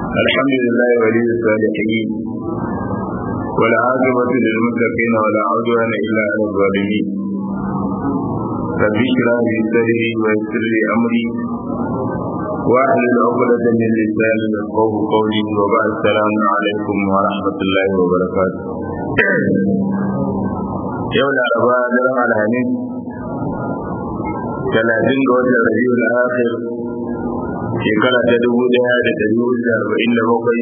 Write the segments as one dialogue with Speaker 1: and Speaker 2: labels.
Speaker 1: الحمد لله ولي الصالحين والعاقبة للمتقين ولا عدوان إلا على الظالمين رب اشرح لي صدري ويسر لي أمري واحلل عقدة من لساني يفقه قولي وبعد السلام عليكم ورحمة الله وبركاته يوم الأربعاء درم الحميد ثلاثين وجه ربيع الآخر shekara ta dubu daya da dari hudu da arba'in da bakwai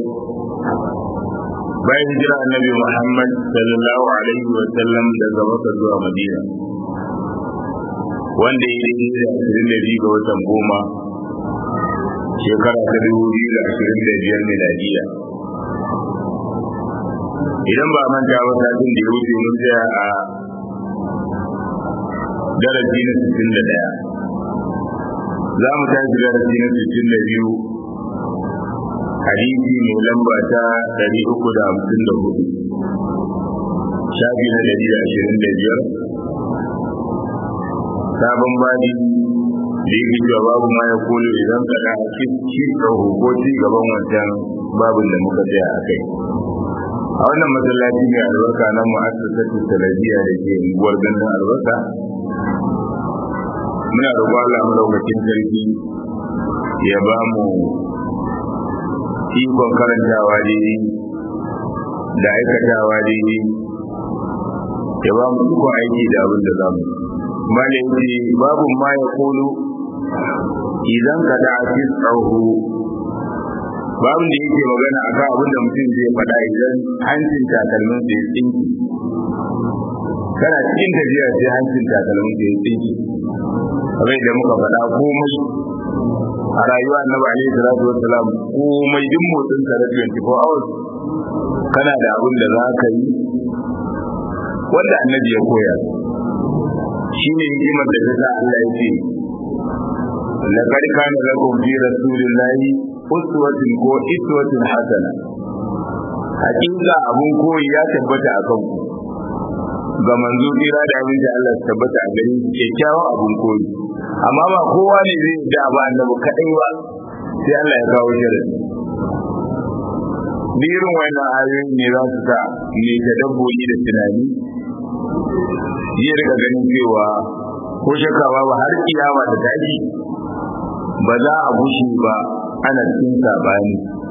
Speaker 1: bayan hijira annabi muhammad sallallahu alaihi wa sallam daga maka zuwa madina wanda ya yi da ashirin da biyu ga watan goma shekara ta dubu biyu da ashirin da biyar miladiya idan ba manta ba satin da ya wuce mun tsaya a darasi na sittin da ɗaya za mu tashi darasi na sittin da biyu hadisi mai lamba ta ɗari uku da hamsin da hudu shafi na ɗari da ashirin da biyar sabon baji da yake cewa babu ma ya kolo idan kaɗa a ci ko ci gaban wancan babin da muka tsaya a kai a wannan masallaci mai albarka na mu'assasatu salafiya da ke unguwar gandun albarka muna roƙon Allah madaukakin sarki ya ba mu ikon karantawa daidai da aikatawa daidai ya ba mu ikon aiki da abin da za mu malai ce babu ma ya kulu idan ka da fi tsawo babu da yake magana a kan abin da mutum zai faɗa idan hancin takalmin sai tsinki kana cikin tafiya sai hancin takalmin sai tsinki kamar da muka faɗa komai a rayuwa annabi alaihi salatu wassalam komai duk motsin sa da 24 hours kana da abin da za ka yi wanda annabi ya koya shine hikimar da ta Allah ya ce laqad kana lakum fi rasulillahi uswatun ko iswatun hasana hakika abun koyi ya tabbata a kanku ga manzo tsira da abin da Allah tabbata a gare shi kyakkyawan abun koyi amma ba kowa ne zai da ba annabi kadai ba sai Allah ya kawo shirin birin wannan ayoyin ne za su sa ne ta dabbobi da tunani zai rika ganin cewa ko shakka ba har kiyama ta tashi ba za a gushe ba ana cikin sabani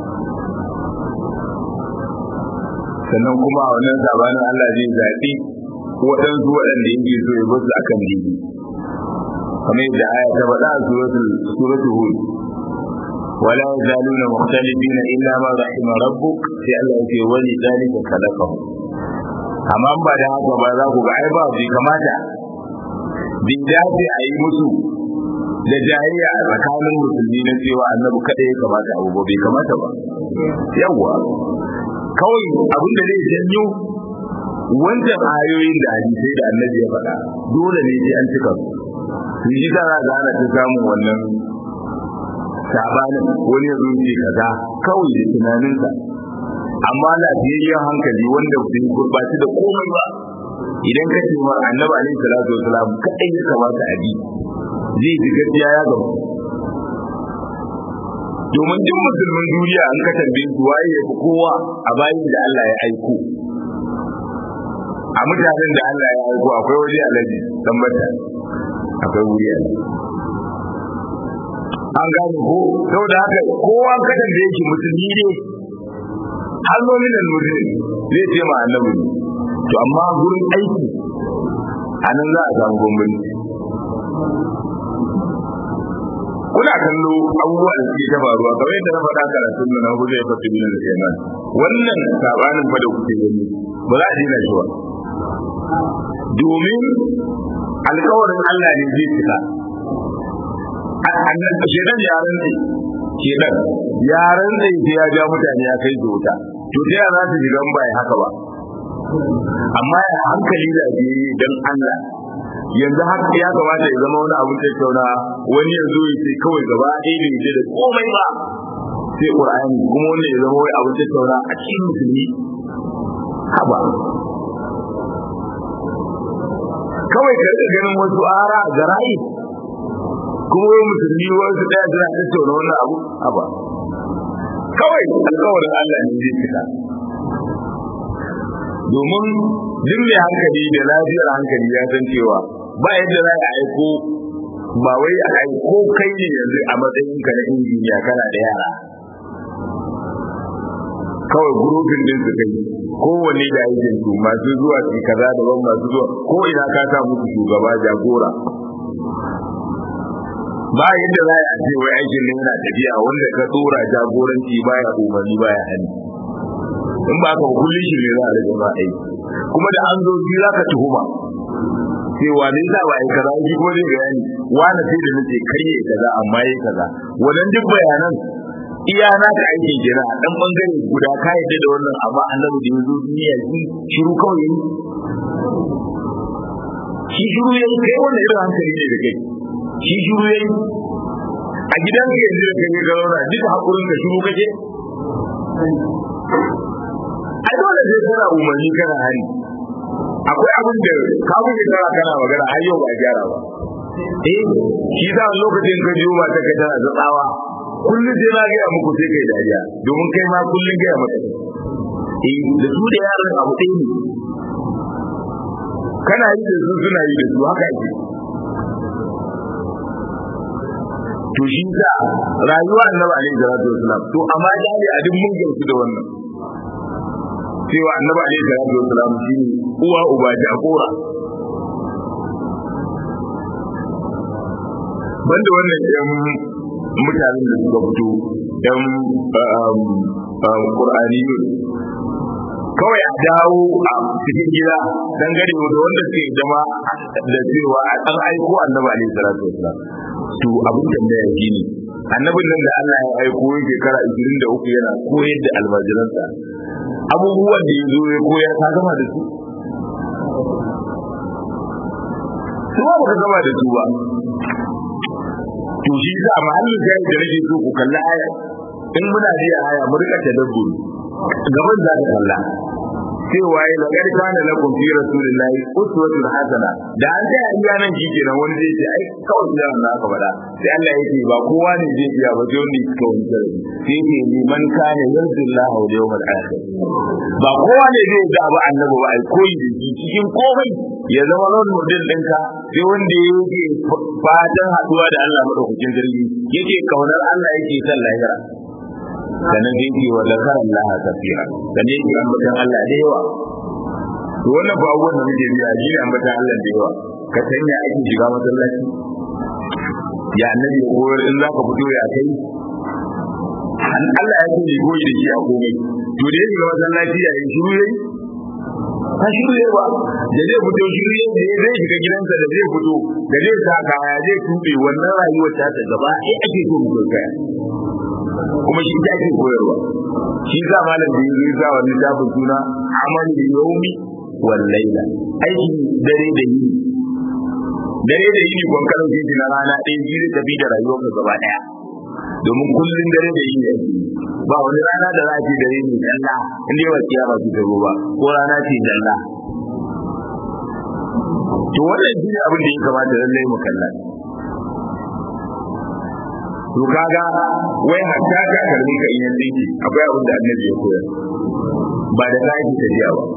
Speaker 1: sannan kuma a wannan sabanin Allah zai zaɓi waɗansu waɗanda yake so ya basu akan dini kamar yadda aya ta faɗa a suratul hud wala yazaluna mukhtalifina illa ma rahima rabbuk sai Allah yake wali zalika khalaqahu amma ba da haka ba za ku ga ai ba bai kamata bin dace a yi musu da jahiliya a tsakanin musulmi na cewa annabi kada ya kamata abu ba bai kamata ba yawwa kawai abin da zai janyo wancan ayoyin da hadisai da annabi ya faɗa dole ne sai an cika su su yi ta za ana ta samun wannan sabanin wani ya ce kaza kawai da tunaninsa amma lafiyayyen hankali wanda bai gurbaci da komai ba idan ka ce ma annabi alaihi salatu wasalam kadai ya kamata a bi zai ji gaskiya ya gamu domin duk musulmin duniya an ka tambaye su waye ya fi kowa a bayan da Allah ya aiko a mutanen da Allah ya aiko akwai wuri alaji dan bata akwai wuri alaji an gane ko saboda haka kowa kadan da yake musulmi ne har nominal muslim zai ce ma annabi to amma gurin aiki a nan za a samu bambanci kuna kallo abubuwa da suke ta faruwa kamar yadda na faɗa karatun na hudu ya fata bin da kenan wannan sabanin fa da kuke gani ba za a dina shi ba domin alkawarin Allah ne zai cika annan shedan yaran ne shedan yaran ne sai ya ja mutane ya kai su wuta to sai ya za su shiga ba haka ba amma ya hankali da biye dan Allah yanzu haka ya kamata ya zama wani abin tattauna wani ya zo ya ce kawai gaba ɗaya bai je da komai ba sai Qur'ani kuma wanda ya zama wai abin tattauna a cikin musulmi haba kawai ka rika ganin wasu ara a garayi kuma wai musulmi wasu ɗaya suna tattauna wannan abu haba kawai alkawarin Allah ne zai cika domin duk mai hankali da lafiyar hankali ya san cewa ba yadda za a aiko ba wai a aiko kai ne yanzu a matsayin ka na injiniya kana da yara kawai gurufin din su kai kowanne da aikin su masu zuwa su kaza daban masu zuwa ko ina ka sa musu shugaba jagora ba yadda za a ce wai aikin ne yana tafiya wanda ka tsora jagoranci baya umarni baya hannu in ba ka kullum shi ne za a rage ba aiki kuma da an zo shi za ka tuhuma cewa ne za ba yi kaza shi ko zai bayani wani sai da nace kai ya kaza amma ya kaza wannan duk bayanan iya na ka aiki jira a dan bangare guda ka yadda da wannan amma annabi da yazo duniya shi shiru kawai yi shi shiru yayi kai wannan irin hankali ne da kai shi shiru yayi a gidan ka yanzu da kai ga zauna duka hakurin ka shiru kake ai dole sai kana umarni kana hari akwai abin da ka wuce kana kana magana har yau ba gyara ba eh shi da lokacin ka jiyo ba ta ka tana da tsawa kullum sai na gaya muku sai kai dariya domin kai ma kullum gaya maka eh da su da yaran abu ɗaya ne kana yi da su suna yi da su haka ake to shi sa rayuwa annabi alaihi salatu wasalam to amma dai a duk mun gamsu da wannan cewa annabi alaihi salatu wasalam shine uwa uba jagora banda wannan yan mutanen da suka fito yan qur'aniyun kawai a dawo a cikin gida dan gare da wanda suke jama da cewa a dan aiko annabi alaihi salatu wasalam to abin tambaya shine annabin nan da Allah ya aiko yake shekara 23 yana koyar da almajiransa abubuwan da ya zo ya koyar ka gama da su su ba ka gama da su ba to shi sa mahallin da da nake so ku kalla aya in muna ji aya mu rika tadabburi gaban za ka kalla cewa ya lagar kana lakum fi rasulillahi uswatun hasana da an sai iya nan shi kenan wani zai ce ai kawai da wannan aka faɗa sai Allah ya ce ba kowa ne zai iya ba sai wanda yake wani sarari sai ce ni man kana yarjullaha wal yawmal akhir ba kowa ne zai ga ba annabi ba ai koyi da shi cikin komai ya zama role model ɗinka sai wanda yake fatan haɗuwa da Allah madaukakin sarki yake kaunar Allah yake son lahira sannan da yake wa zakar Allah kafira sannan yake ambatan Allah da yawa to wannan ba abubuwan da muke biya shi ne ambatan Allah da yawa ka sanya ake shiga masallaci ya annabi ya koyar in zaka fito ya kai an Allah ya ce goyi da shi a komai to da yake masallaci ya yi shiru yayi ka shiru yayi ba da zai fito shiru yayi da zai shiga gidansa da zai fito da zai sa kaya zai tube wannan rayuwar ta ta gaba sai ake so mu kai kuma shi ta ake koyarwa shi za malam da yanzu za wani littafin suna amal da yaumi wal laila aiki dare da yini dare da yini kon kalan shi na rana ɗaya shi zai tafi da rayuwar ka gaba ɗaya domin kullum dare da yini ake ba wani rana da za a ce dare ne dalla in dai ba kiyama su ta ba ko rana ce dalla to wannan shi ne abin da ya kamata lallai mu kalla to kaga wai hatta ka karbi ka in yanzu akwai abin da annabi ya koyar ba da kai ta jiya ba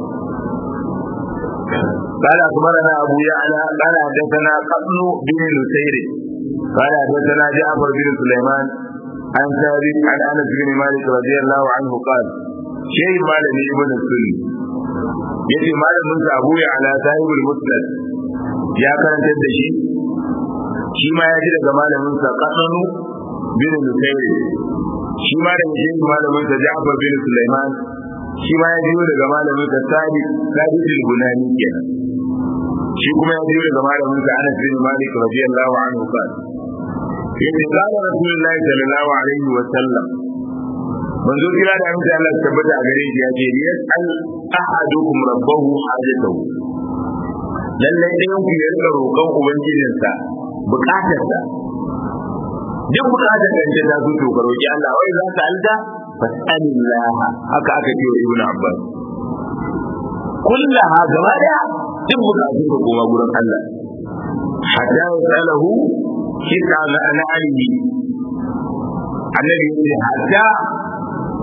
Speaker 1: قال أخبرنا أبو يعلى قال حدثنا قتل بن نسير قال حدثنا جعفر بن سليمان عن ثابت عن أنس بن مالك رضي الله عنه قال شيء مال ابن السني يجي مال من أبو يعلى صاحب المسند يا كان تدشي shi ma ya ji daga malamin sa kasanu bin Nusayri shi ma da shi malamin sa Ja'far bin Sulaiman shi ma ya ji daga malamin sa Sadi Sadi bin Bunani kenan shi kuma ya ji daga malamin sa Anas bin Malik radiyallahu anhu kan yace qala Rasulullahi sallallahu alaihi wa sallam manzo kira da amince Allah ya tabbata a gare shi ya ce yas'al ahadukum rabbahu hajatahu lallai ɗayan ku ya rika roƙon ubangijinsa bukatarsa duk bukatar da ta zo to ka roki Allah wai za ka alda fas'alillah haka aka ce wa ibnu abbas kullaha gaba daya duk bukatun ka kuma gurin Allah hatta yasalahu kisa na analihi annabi ya ce hatta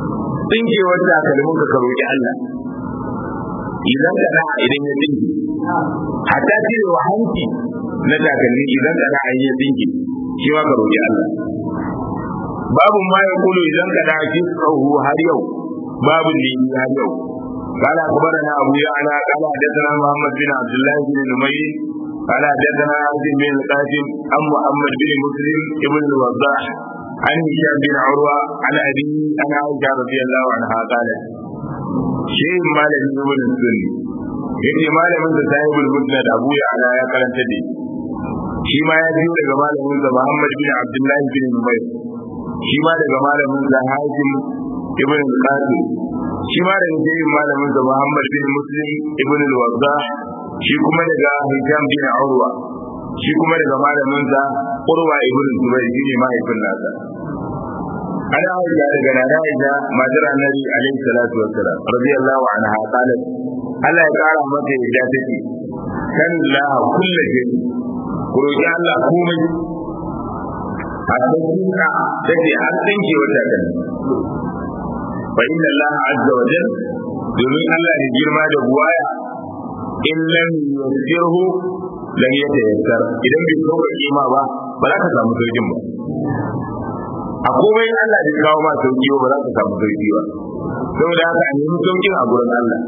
Speaker 1: tsinkewar takalmin ka ka roƙi Allah idan ka da idan ya tsinke hatta cire wa hanci na takalmi idan ka da ya tsinke shi ma ka roƙi Allah babu ma ya kulu idan ka da shi tsawo har yau babu ne har yau قال أخبرنا أبو يعلى قال حدثنا محمد بن عبد الله بن نمير قال حدثنا عاصم بن القاسم عن محمد بن مسلم ابن الوضاح عن هشام بن عروة عن أبي عن عائشة رضي الله عنها قالت شيء ما لم يكن السني yake malamin da sahibul musnad abu ya ala ya karanta da shi ma ya biyo daga malamin sa Muhammad bin Abdullah bin Numayr shi ma daga malamin sa Hashim ibn al-Qasim shi ma daga jerin malamin sa Muhammad bin Muslim ibn al-Waddah shi kuma daga Hisham bin Urwa shi kuma daga malamin sa Urwa ibn Zubayr shi ne mahaifin nasa ana aisha daga nana aisha matar annabi alaihi salatu wassalam radiyallahu anha qalat Allah ya kara mata yadda take kan la kullu shay ku roki Allah komai a cikin ka take har tsinke wata kan fa inna Allah azza wa jalla domin Allah ne girma da buwaya in lam yusirhu lam yatayassar idan bai kauka kima ba ba za ka samu saukin ba a komai Allah bai kawo ma sauki ba za ka samu sauki ba saboda haka a nemi saukin a gurin Allah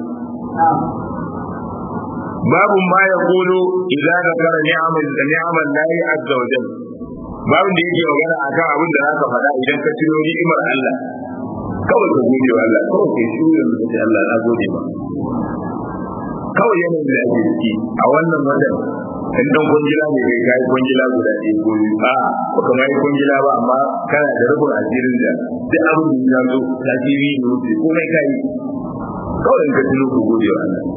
Speaker 1: babu ma ya kulu idan ka kara ni'amal da ni'amal lahi azza wa jalla babu da yake magana akan abin da zaka faɗa idan ka tuno ni'imar Allah kawai ka gode wa Allah kawai kai shi yanzu ka ce Allah na gode ma kawai yanayin da ake ciki a wannan wajen in dan kungila ne kai kai kungila guda ɗaya ko biyu a ba ka mai kungila ba amma kana da rubun asirin da duk abin da ya zo ta TV ne wuce ko mai kai kawai in ka tuno ku gode wa Allah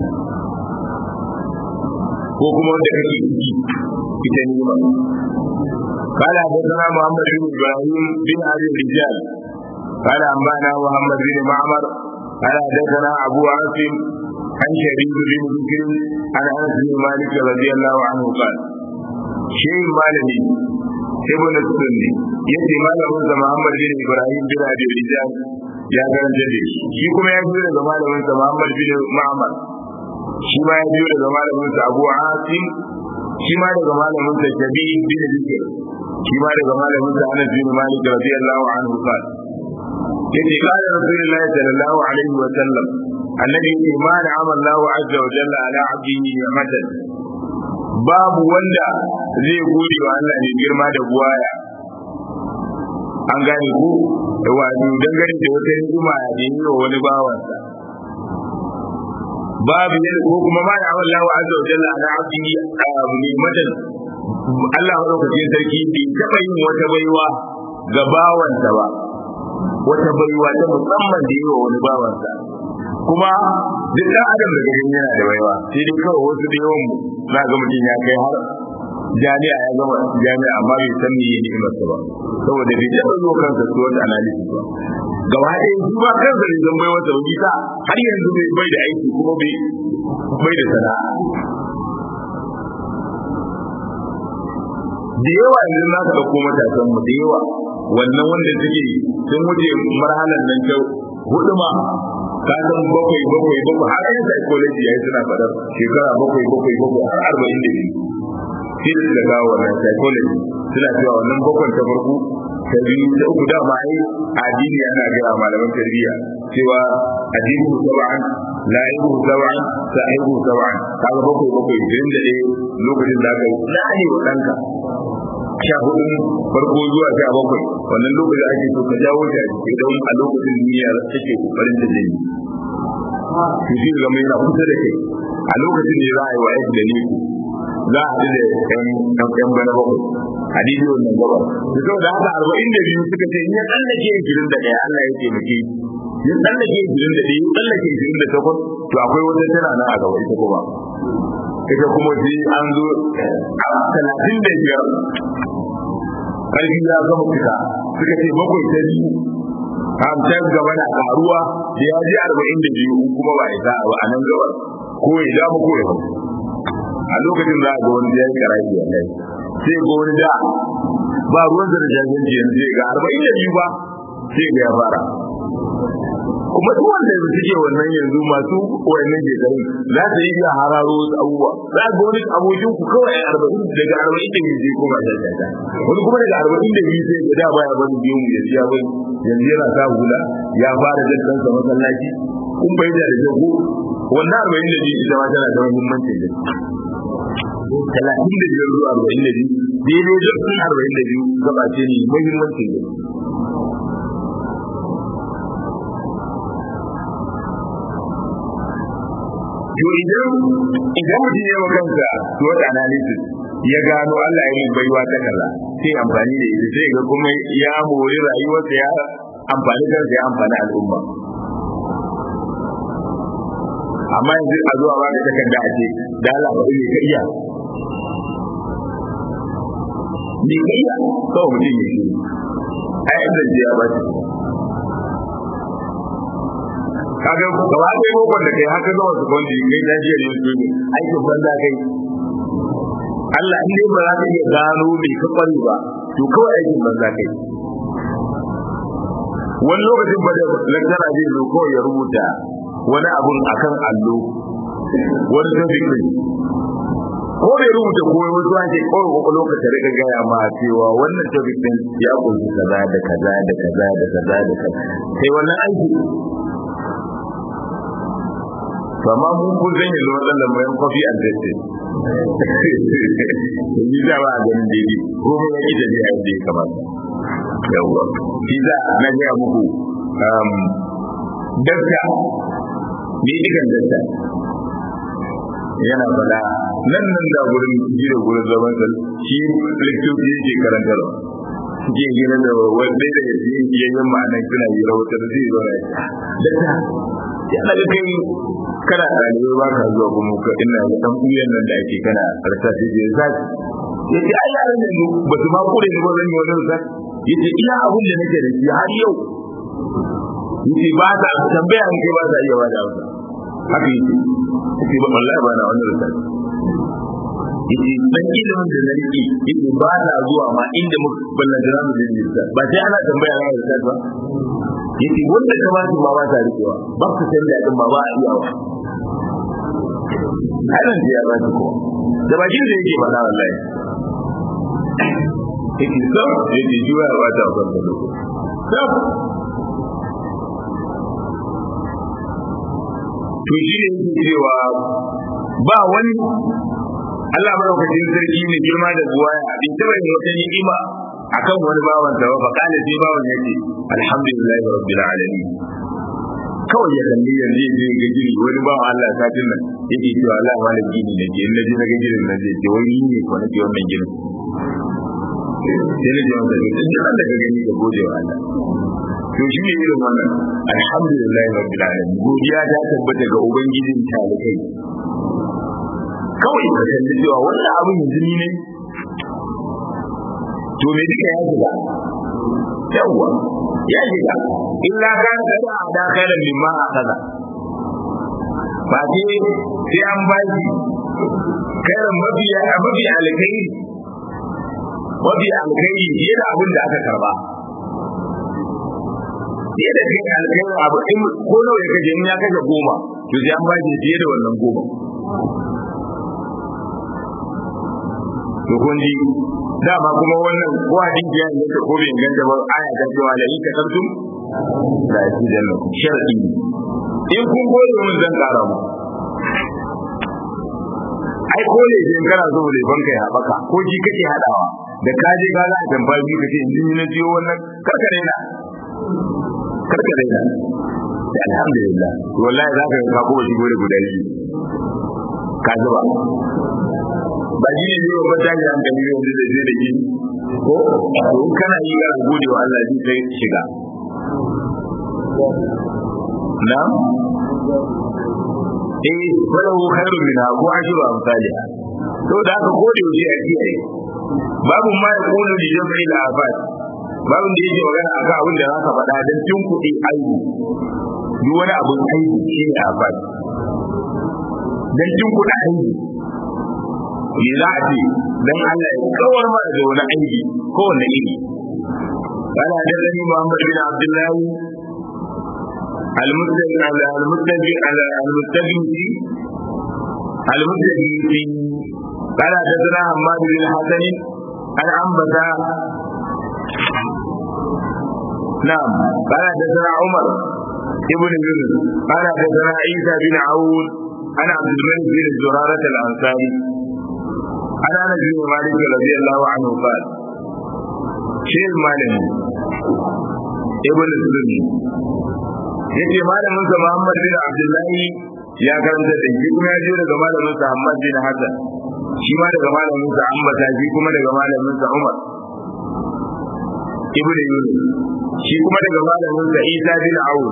Speaker 1: ko kuma wanda kake ciki ita ne ba قال حدثنا محمد بن ابراهيم بن ابي الرجال قال انبانا محمد بن معمر قال حدثنا ابو عاصم عن شريك بن بكر عن انس بن مالك رضي الله عنه قال شيء مالني ابن السني yace malamin sa Muhammad bin Ibrahim bin Abi Rijal ya garanta da shi shi kuma ya biyo daga malamin sa Muhammad bin Ma'mar shi ma ya biyo daga malamin sa Abu Asim shi ma daga malamin sa Jabi bin Zikr shi ma daga malamin sa Anas bin Malik radiyallahu anhu qala yace qala Rasulullahi sallallahu alaihi wa sallam annabi ce ma da amallahu azza wa jalla ala abdihi ni'matan babu wanda zai gode wa Allah ne girma da buwaya an gane ku wato dangane da wata ni'ima da yi wa wani bawansa babu ne ko kuma ma da amallahu azza wa jalla ala abdihi ni'matan Allah madaukakin sarki bai taɓa yin wata baiwa ga bawansa ba wata baiwa ta musamman da yi wa wani bawansa kuma duk ɗan adam da gani yana da baiwa sai dai kawai wasu da yawan mu za ga mutum ya kai har jami'a ya gama jami'a amma bai san me yake masa ba saboda bai taɓa zo kansa su wata analysis ba gaba ɗaya su ba kansa ne zan bai wata rubuta har yanzu bai da aiki kuma bai bai da sana'a da yawa yanzu za ka ɗauko matasan mu da yawa wannan wanda suke sun wuce marhalar nan ta hudu ma ka san bakwai bakwai bakwai har yin psychology yayi suna fadar shekara bakwai bakwai bakwai har arba'in da biyu sai da suka kawo wannan psychology suna cewa wannan bakwai ta farko ta biyu ta uku dama ai addini ana gaya malaman tarbiyya cewa addini sab'an la'ibu sab'an sa'ibu sab'an kaga bakwai bakwai idan da dai lokacin da aka yi la'ani wa ɗanka sha hudu farko zuwa sha bakwai wannan lokacin ake so ka jawo shi a jiki don a lokacin duniya take kokarin da zai yi to shi zama yana kusa da kai a lokacin ne za a yi wa aiki da niku za a haɗu da ɗan ɗan bana bakwai hadisi wannan gaba to saboda haka arba'in da biyu suka ce in ya tsallake ishirin da ɗaya Allah ya taimake ya tsallake ishirin da ɗaya ya tsallake ishirin da takwas to akwai wata tana nan a gaba ita kuma ita kuma sai an zo a talatin da biyar ƙarfi ya gama fita suka ce bakwai ta biyu hamsin gaba na karuwa da ya ji arba'in da biyu kuma ba isa ba a nan gaba ko ya dama ko ya hau a lokacin za a ga wani ya yi karafi a kai sai ga wani da ba ruwan da jajanci yanzu ga arba'in da biyu ba sai ga ya fara kuma duk wanda suke wannan yanzu masu wannan shekarun za su yi hararo wasu abubuwa za ga wani abokin ku kawai a arba'in daga arba'in da biyu zai koma da shata wani kuma daga arba'in da biyu sai ga da baya bani biyu mu ya siya bani yanzu yana sa hula ya fara jan kansa masallaci kun bai da da ko wannan arba'in da biyu ita ma tana da muhimmancin da talatin da biyar zuwa arba'in da biyu daidai zurfin arba'in da biyu gaba ce ne muhimmancin da to idan idan mutum ya kansa SWOT analysis ya gano Allah ya yi baiwa ta kaza sai amfani da ita sai ga kuma ya mori rayuwarsa ya amfani kansa ya amfani al'umma amma yanzu a zuwa ba da takarda a ce da Allah ba ne ka iya ni ka iya kawai mutum ya shi ai inda ji ya ba shi kaga gaba ɗaya bokon da kai haka zama su kwanci kai ta jiya ne su ne aikin banza kai Allah in dai ba za ka iya gano mai ka kwari ba to kawai aikin banza kai wani lokacin ba da lantara zai zo kawai ya rubuta wani abun akan allo wani topic ne ko bai rubuta ko wasu ake kawai kwakwalwa ka tare ka gaya ma cewa wannan topic din ya kunshi kaza da kaza da kaza da kaza da kaza sai wannan aiki kama mun kun zan yanzu matsalar bayan coffee and testing yi za ba a ganin daidai ko mun yi da biya yadda ya kamata yawwa shi za na gaya muku dakta ne ikan dakta yana faɗa nan nan da gurin jira gurin zaman sa shi lektoci yake karantarwa suke gina da wanda da yayin ma'anar suna yi rahotar zai zo na dakta ya daga kai kana ɗalibai ba ka zuwa kuma ka ina da ɗan uyan nan da ake kana karsa sai je zaki yace ai yaran nan ba su ma kure ni ba zan yi wani zaki yace ina abun da nake da shi har yau yace ba ta tambaya an kai ba ta iya bada amsa haka yace yace ba wallahi ba na wani zaki yace dan ilimin da na rike yace ba ta zuwa ma inda muka ballanta za mu je ba sai ana tambaya na da ba yace wanda ka ba su ma ba ta rikewa ba su san da din ba ba a iya wa halan da ya ba su ko da bakin da yake faɗa wallahi yake so yake juya ba ta kan da lokaci to shi ne yake cewa ba wani Allah madaukakin sarki ne girma da buwaya bin taba yin wata ni'ima akan wani bawan sa fa kana sai bawan yace alhamdulillahi rabbil alamin kawai ya kalli yanzu ya ga giri wani bawan Allah satin nan yake cewa Allah wani gini ne ke naji na ga girin nan zai ce wani ne ko nake wannan girin sai na ji wanda ne duk da ka gani ka gode wa Allah to shi ne irin wannan alhamdulillahi rabbil alamin godiya ta tabbata ga ubangijin talikai kawai ka kalli cewa wannan abin yanzu ni ne to me duka ya shiga yawwa ya shiga illa kan da da khairan mimma akaza ba ce sai an ba shi khairan mafi mafi alkhairi mafi alkhairi fiye da abin da aka karba fiye da kai alkhairi abu in ko nawa ya kaje in ya kaje goma to sai an ba shi fiye da wannan goma to kun ji dama kuma wannan ko hadisi ya inganta ko bai inganta ba aya ta cewa la in kasartum la yazidannakum shar'i in kun gode mun zan kara mu ai ko ne in kana so ne banka ya baka ko ji kake hadawa da ka je ka za ka tambayi biyu kace in ni na jiyo wannan karkare na karkare na alhamdulillah wallahi za ka ka ko shi gode guda biyu ka zuba ba shi ne zai babban tashi hankali yanzu da zai da shi ko to kana yi ga gode wa Allah shi sai shiga na eh falahu khairun min ko ashru amsalha to da aka gode wa shi a kiyaye babu ma ya kunu li jam'i al afat babu da yake magana akan abin da zaka faɗa dan tun kuɗi aibu duk wani abun aibu shi ne afat dan tun kuɗi aibu me za a ce dan Allah ya kawar mana da wani aiki ko wani iri قال حدثني محمد بن عبد الله المستجد المستجد المستجد المستجد قال حدثنا حماد بن الحسن عن عنبسة نعم قال حدثنا عمر ابن يونس قال حدثنا عيسى بن عون عن عبد الملك بن زرارة الأنصاري عن أنس بن مالك رضي الله عنه قال شيخ مالك ابن السني yace malamin sa Muhammad bin Abdullahi ya karanta da shi kuma ya je daga malamin sa Muhammad bin Hassan shi ma daga malamin sa Ambata shi kuma daga malamin sa Umar ibn Yunus shi kuma daga malamin sa Isa bin Awun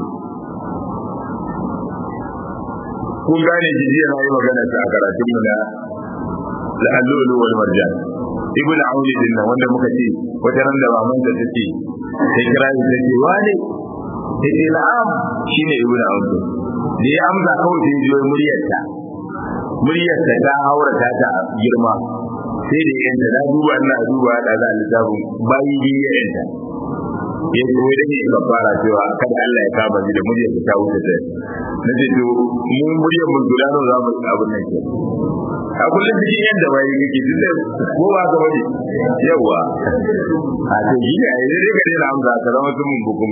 Speaker 1: kun gane jijiya na yi magana ta a karatun mu na la'allulu wal marjan ibn Awun din nan wanda muka ce wata ran da maman ta ce sai kira shi ta ce wane sai ce na'am shine ibn Awun da ya amsa kawai sai jiyo muryarta muryarta ta haura ta ta girma sai da yanta na duba ina duba da za a littafin bayi biyu ya yanta ya ce wai dake ka fara cewa kada Allah ya kama ni da muryar ta wuce ta na ce to mu muryar mu guda nawa za mu abin nan ke a kullum cikin yadda bayi kake duk da ko ba ka bane yawa a to shi ne a yi dai ka daina amsa ka zama tumun bukum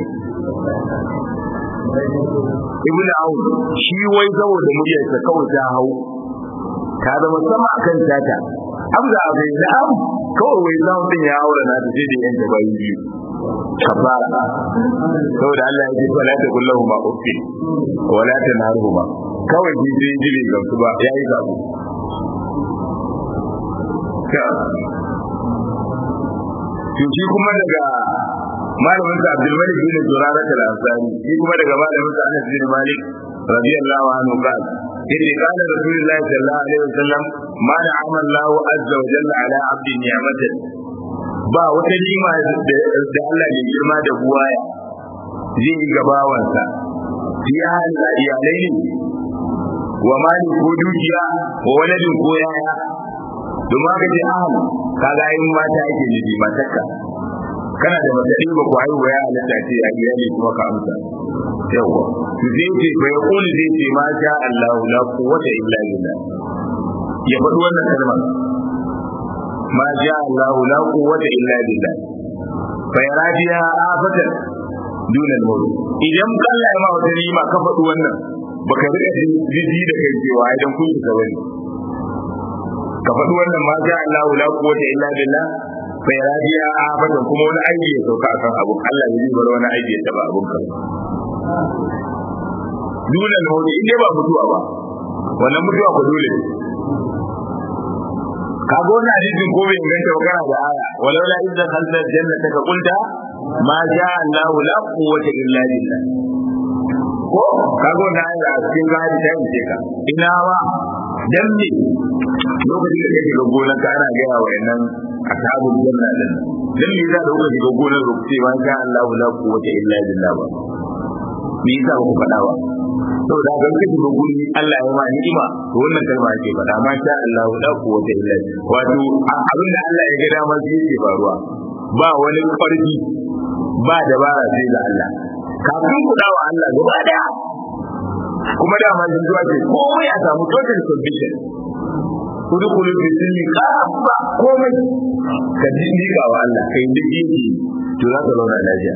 Speaker 1: ibn aun shi wai saboda muryarsa kawai ta hau ta zama sama akan tata amza bai da am kawai wai zan din ya aure na ta da yanke bayi biyu kafara saboda Allah ya ce wala ta kullahu ma uffi wala ta naruhu ma kawai shi sai jiri ga su ba yayi sabo to shi kuma daga malamin sa Abdul Malik bin Zurara al-Ansari shi kuma daga malamin sa Anas bin Malik radiyallahu anhu qala yace kana Rasulullahi sallallahu alaihi wasallam ma na'ama Allah azza wa jalla ala 'abdi ni'matan ba wata nima da Allah ya girma da buwaya zai yi gabawansa ya halin iyalai ne wa mali ko dukiya wa waladin ko yaya domin haka ce ahal kaga yin mata ake nufi matakka kana da matsari ba ku haihu ya halatta ce a iyali kuma ka amsa yawa to zai ce bai kuli zai ce ma sha Allah la quwwata illa billah ya faɗi wannan kalmar ma sha Allah la quwwata illa billah fa yaradiya afatan duna al idan Allah ya ma wata rima ka faɗi wannan baka rika jiji da kai cewa idan kun ka bane ka faɗi wannan ma sha Allah la quwwata illa billah bai radiya a abadan kuma wani aiki ya sauka akan abu Allah ya bar wani aiki ya taba abun ka dole ne wani inda ba mutuwa ba wannan mutuwa ko dole ka ga wannan hadisin ko bai inganta ba kana da aya walau la idza khalta jannata ka qulta ma sha Allah la quwwata illa billah ko ka ga wannan aya a cikin gadi ta yi ka ina ba dan ne lokacin da kake ga gonar ka ana gaya wa yannan ashabul janna din dan me za ka dauka shiga gonar ku ce ma sha Allah la quwwata illa billah ba me yasa ku faɗa ba saboda ga kake ga guri Allah ya ma ni'ima to wannan kalma ake faɗa ma sha Allah la quwwata illa wato abin da Allah ya ga dama shi yake faruwa ba wani ƙarfi ba dabara sai ga Allah kafin ku dawo Allah gaba daya kuma dama sun zuwa ce komai a samu total submission kudu kudu fi sunni kafa komai ka ji nika wa Allah kai duk yake to za ka zauna lafiya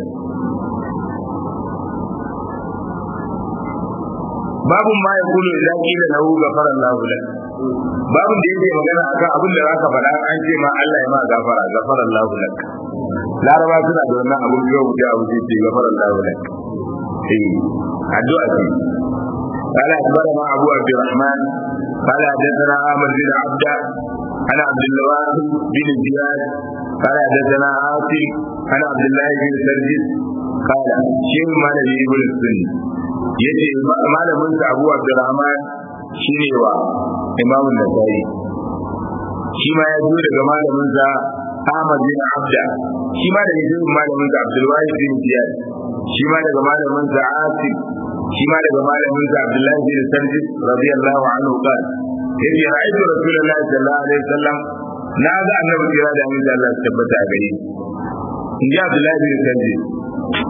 Speaker 1: babun ma ya kulu idan kila lahu gafara Allah lak babun da yake magana akan abin da zaka faɗa an ce ma Allah ya ma gafara gafara Allah lak laraba suna da wannan abun da yau abu ce gafara Allah lak eh addu'a ce قال أخبرنا أبو عبد الرحمن قال حدثنا عامر بن عبد عن عبد الله بن زياد قال حدثنا عاصم عن عبد الله بن سرجس قال شيخ مالك ابن السن yace malamin sa Abu Abdurrahman shine wa Imam Nasa'i shi ma ya zo daga malamin sa Ahmad bin Abda shi ma daga jirin malamin sa Abdul Wahid bin Ziyad shi ma daga malamin sa Asim shi ma daga malamin sa Abdullah bin Sarjis radiyallahu anhu qala yace ra'aytu Rasulullahi sallallahu alaihi wasallam na ga annabi kira da mun Allah tabbata a gare in ji Abdullah bin Sarjis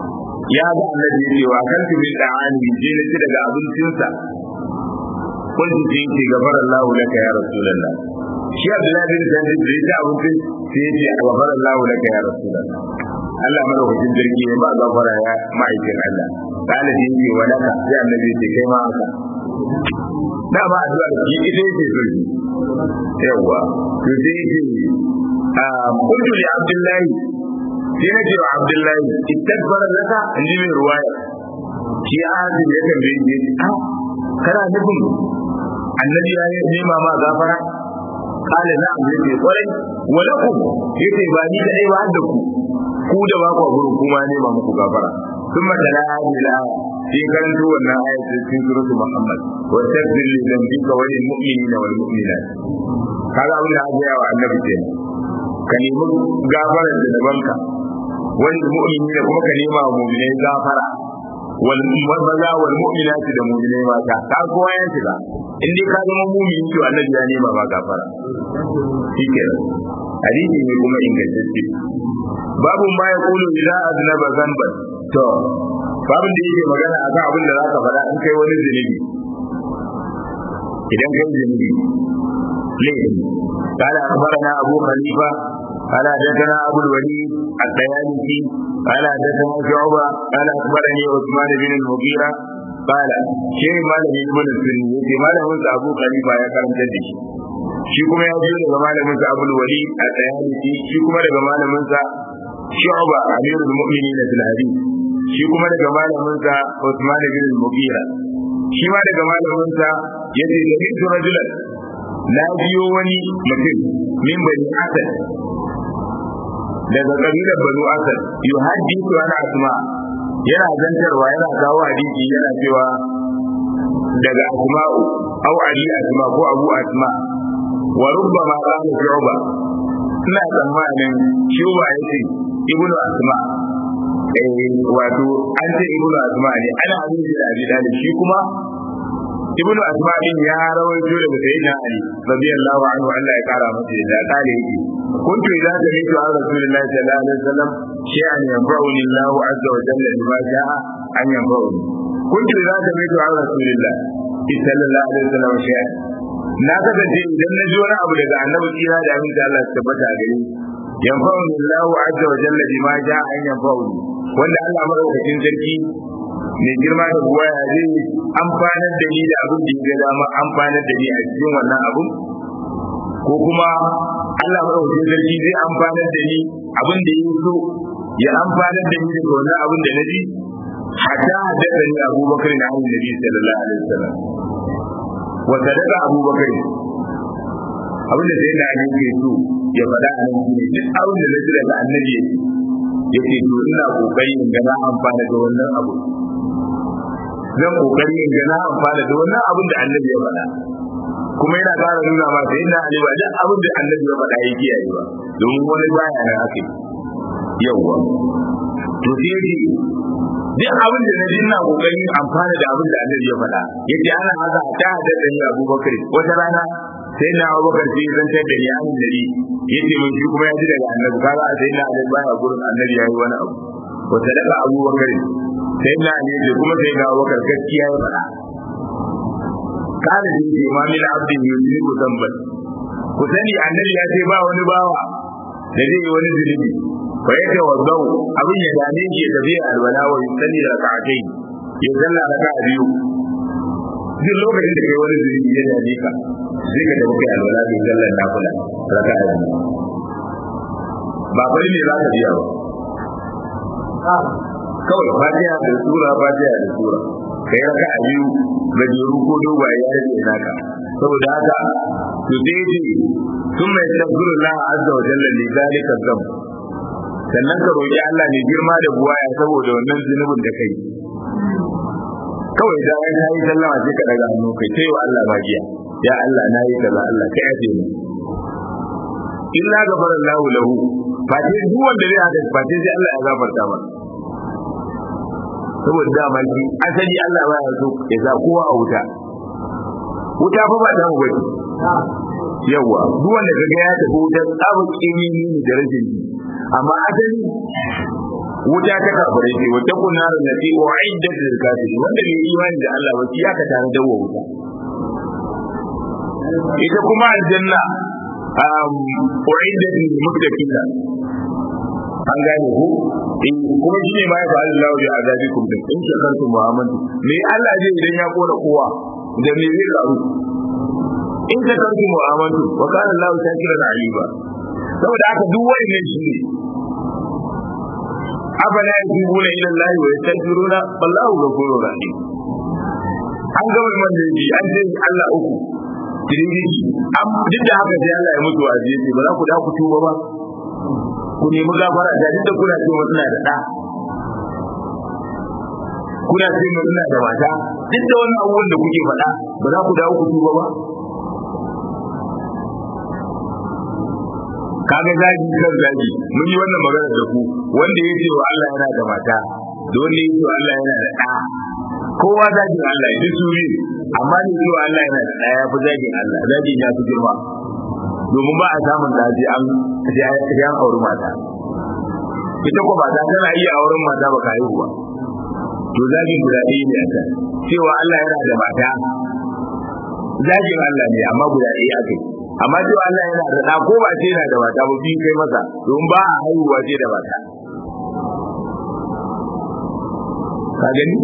Speaker 1: ya ga annabi ya ce wa kan tu min da'ani je na ci daga abincinsa kun ji ce gafara Allah laka ya rasulullah shi Abdullahi bin Jabir da ya abincin sai ya ce gafara Allah laka ya rasulullah Allah madaukakin jirgi ya ba gafara ya ma'aikin Allah kana da yake walaka sai annabi ya ce kai ma haka dama addu'a shi ita yake so yawa to sai yake kuntu li abdullahi sai na ce wa abdullahi istaghfara laka inji mai ruwaya shi azim ya tambaye ni a kana nufin annabi ya nema ma gafara kala na abu yake kwarai walakum yace ba ni kadai ba da ku ku da ba ku gurin kuma nema muku gafara ثم تلا هذه الآية في كانت wannan ayat cikin suratul Muhammad wa taghfir li dhanbika wa lil mu'minina wal mu'minat kaga abin da aka yi wa annabi ke ka nemi gafarar da dabanka wal mu'minina kuma ka nema wa mu'minai gafara wal maza wal mu'minat da mu'minai mata ka kowa ya shiga in dai ka zama mu'mini to annabi ya nema ma gafara shikenan hadisi ne kuma ingantacce babu ma ya kulu idza aznaba zanban to babin da yake magana akan abin da zaka faɗa in kai wani zunubi idan kai zunubi laifin قال أخبرنا أبو خليفة قال حدثنا أبو الوليد الطيالسي قال حدثنا شعبة قال أخبرني عثمان بن المغيرة قال شيء ما لم يكن السني يتي ما لم أبو خليفة يا كرم جدش shi kuma ya biyo daga malamin sa Abdul Wali a Tayalisi shi kuma daga malamin sa Shu'ba Amirul Mu'minin fil Hadith shi kuma daga malamin sa Uthman bin Mughira shi ma daga malamin sa yace da bitu rajulan na biyo wani mutum min bani Asad daga kabilar Banu Asad yuhaddithu ana asma yana zantarwa yana kawo hadisi yana cewa daga asma'u au ali asma ko abu asma wa rubbama qala shu'ba ina tsammanin shuba yace ibnu asma eh wato an ce ibnu asma ne ana hadisi da abi dalib shi kuma ibnu asma din ya rawaito daga sayyidina ali radiyallahu anhu Allah ya kara masa da kale yake kuntu idza sami'tu an rasulillahi sallallahu alaihi wasallam shay'an yanfa'uni Allah azza wa jalla bima sha'a an yanfa'uni kuntu idza sami'tu an rasulillahi sallallahu alaihi wasallam shay'an na kasance idan na ji wani abu daga annabi kira da amin da Allah tabbata a gare yanfa'uni Allah azza wa jalla bima sha'a an yanfa'uni wanda Allah madaukakin sarki mai girma da buwa ya zai amfanar da ni da abin da ya dama amfanar da ni a cikin wannan abun ko kuma Allah madaukakin sarki zai amfanar da ni abin da ya so ya amfanar da ni daga wannan abin da na ji hatta haddasa ni abubakar na hannun nabi sallallahu alaihi wasallam wa sadaqa abubakar abin da sai da ali ke so ya faɗa a nan shine duk abin da na ji daga annabi yake to ina kokari in ga na amfana da wannan abu zan kokari in ga na amfana da wannan abin da annabi ya faɗa kuma yana ƙara nuna ma sai ina ali ba duk abin da annabi ya faɗa yake yayi ba domin wani baya nan ake yawwa to sai dai duk abin da na ji ina kokarin amfana da abin da annabi ya faɗa yace ana haka ta hada da ni Abubakar wata rana sai na Abubakar sai zan tar da ni an nabi yace mun shi kuma ya ji daga annabi kaga sai na Ali baya gurin annabi yayi wani abu wata daga Abubakar sai na Ali da kuma sai na Abubakar gaskiya ya faɗa kana da yake ma min abdin yusibu zamban ku sani annabi ya ce ba wani bawa da zai yi wani zunubi fa yake wazau abin ya dame shi ya tafi alwala wa yusalli rak'atai ya salla raka'a biyu duk lokacin da kai wani zunubi ya dame ka sai ka tafi alwala kai sallar nafila raka'a biyu ba bari ne za ka biya ba kawai fatiha da sura fatiha da sura kai raka'a biyu gajeru ko dogaye ya rage naka saboda haka to dai sun mai tafsirullah azza wa jalla li zalika dhanb sannan ka roƙi Allah ne girma da buwaya saboda wannan zunubin da kai kawai da ya yi sallama sai ka daga hannu kai sai wa Allah magiya ya Allah na yi kaza Allah kai aje ni illa gafara Allah lahu fate duk wanda zai haka fate sai Allah ya gafarta masa saboda dama shi asali Allah ba ya so ya sa kowa a wuta wuta fa ba ta mu bace yawa duk wanda kaga ya tafi wutar tsabu kimi ne da rashin ji amma asali wuta ta kafare ce wata kunnar da ke wa'iddat lil kafirin wanda bai imani da Allah ba ya ka tare da wuta ita kuma aljanna wa'iddat lil muttaqin an gane ku kuma shi ne ma ya fa'ala Allah bi azabikum din in shakartum wa amantum me Allah zai idan ya kona kowa da me zai karu in shakartum wa amantum wa kana Allah shakiran alima saboda haka duk wani ne shi ne afala yatubuna ila Allah wa yastaghfiruna wallahu ghafurur rahim an ga wannan da yi an ce Allah uku tiriji am duk da haka sai Allah ya mutu a jiye ba za ku da ku tuba ba ku nemi gafara da duk da kuna cewa ina da da kuna cewa ina da mata duk da wannan abubuwan da kuke faɗa ba za ku dawo ku tuba ba kaga zagi kan zagi mun yi wannan magana da ku wanda ya ce wa Allah yana da mata da wanda ya ce wa Allah yana da ɗa kowa zagin Allah ya su yi amma ne cewa Allah yana da ɗa ya fi zagin Allah zagin ya fi girma domin ba a samun da sai an sai an auri mata ita ko mata tana iya auren mata ba ka haihu ba to zagin guda ɗaya ne a kan cewa Allah yana da mata zagin Allah ne amma guda ɗaya aka yi amma cewa Allah yana da ɗa ko ba ce yana da mata ba biyu kai masa don ba a haihuwa ce da mata ka gani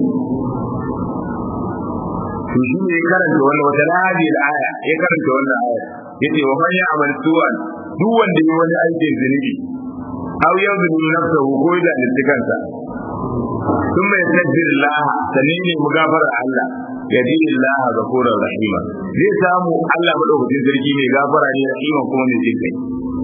Speaker 1: to shi ne karanta wannan wata lahadi da aya ya karanta wannan aya yace wa man ya'mal su'an duk wanda yi wani aikin zunubi aw yadhlimu nafsahu ko da littikansa ثم يستغفر الله سنين مغفر الله يجي الله غفورا رحيما zai samu Allah madaukakin sarki mai gafara ne rahima kuma mai jin kai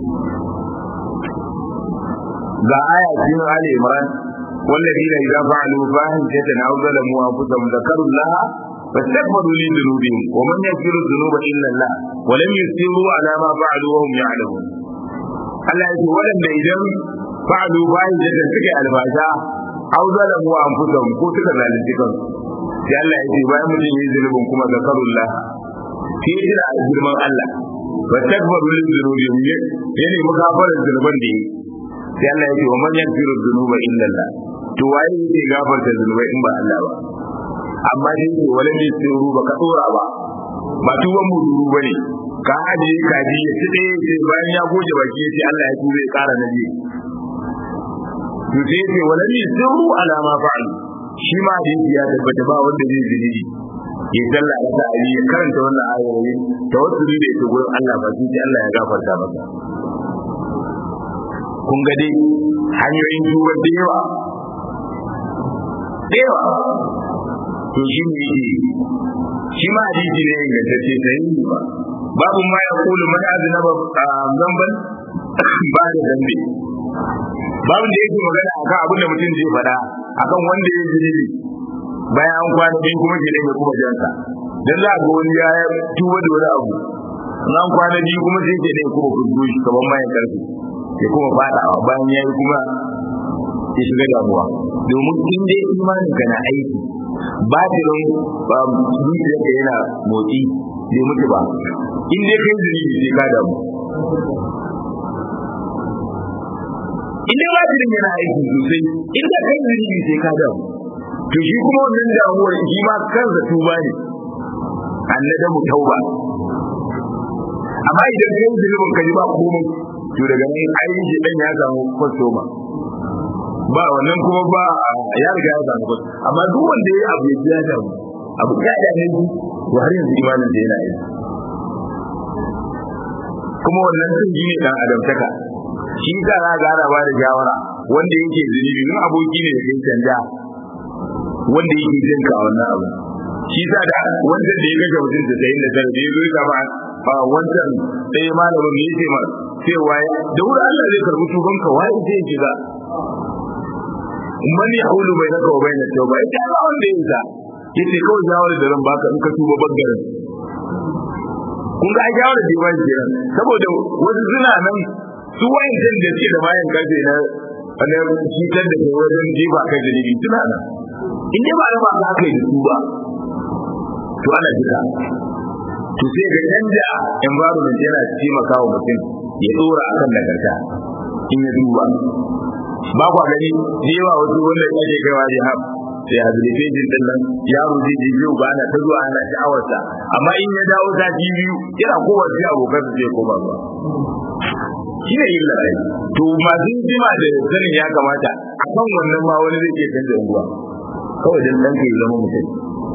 Speaker 1: ga aya cikin Ali Imran والذين إذا فعلوا فاحشة أو ظلموا أنفسهم ذكروا الله فاستغفروا لذنوبهم ومن يغفر الذنوب إلا الله ولم يسروا على ما فعلوا وهم يعلمون Allah ya ce waɗanda idan fa'alu bayan da suke albasha au zalamu anfusahum ko suka zalunci kansu sai Allah ya ce bayan mutum yi zulubin kuma zakarullah sai ya jira girman Allah wa takbaru lil dhunubihim ya ne mukafarar zunuban da yi sai Allah ya ce wa man yaghfiru dhunuba illa Allah to waye yake gafarta zunubai in ba Allah ba amma dai ce wala ne tsiru ba ka tsora ba ba tuban mu duru bane ka haje kaji ya ci ɗaya sai bayan ya goge baki ya ce Allah ya ture ya ƙara na biyu to sai ya ce wala ne tsiru alama fa'alu shi ma hadisi ya tabbata ba wanda zai zunubi ya sallah da ta ya karanta wannan ayoyi tawassuli da ita gurin Allah ba sai Allah ya gafarta masa kun ga dai hanyoyin tuba da yawa da yawa to shi ne shi ma hadisi ne ingantacce sai ba babu ma ya kulu man aznaba zamban ba da zambe babu da yake magana akan abin da mutum zai faɗa akan wanda ya zunubi bayan an kwana biyu kuma ke ya kuma jansa dan za a ga wani ya tuba da wani abu an kwana biyu kuma sai ke ne kuma kudu shi kaman mayan karfi ya kuma fadawa bayan ya yi kuma ya shiga damuwa domin in dai imanin ka na aiki batirin zuciyar ka yana motsi bai mutu ba in dai kai zunubi sai ka damu in dai batirin yana aiki sosai in da kai zunubi sai ka damu to shi kuma wannan damuwar shi ma kansa tuba ne annadamu tauba amma idan kai zunubin ka ji ba komai to daga nan ainihin shi dan ya samu kwastoma ba wannan kuma ba ya riga ya samu kwastoma amma duk wanda ya abu ya biya da abu ya da ne to har yanzu imanin da yana yi kuma wannan sun ji ne dan adamtaka shi ka za ga ana ba da shawara wanda yake zunubi in aboki ne da kai canja wanda yake jin ka wannan abu shi sa da wanda da ya kashe mutum da sayin da tare da ya zo ya kama a wancan ɗaya malamin ne yake ma cewa da wuri Allah zai karbi tuban ka wai zai shiga man ya hulu bai naka wa bai na tauba ita ba wanda ya sa yace kawai shawara da ran baka in ka tuba bangaren kun ga shawara da ba shi saboda wasu suna nan su wayancan da suke da bayan karfe na na cutar da kai wajen jefa kai da libi suna nan in dai ba raba ka aka yi da su ba to ana jika to sai ga canja environment yana taimaka wa mutum ya dora akan nagarta in ya duba ba kwa gani da yawa wasu wanda ake kaiwa jihar sai habilitation din nan yaro zai je biyu ba ana ta zuwa ana sha'awarsa amma in ya dawo ta ji biyu yana kowa sai abokan su zai koma zuwa shi ne illa ai to masu jima da sanin ya kamata a kan wannan ma wani zai ke canza unguwa kawai dan ɗan ka ya zama mutum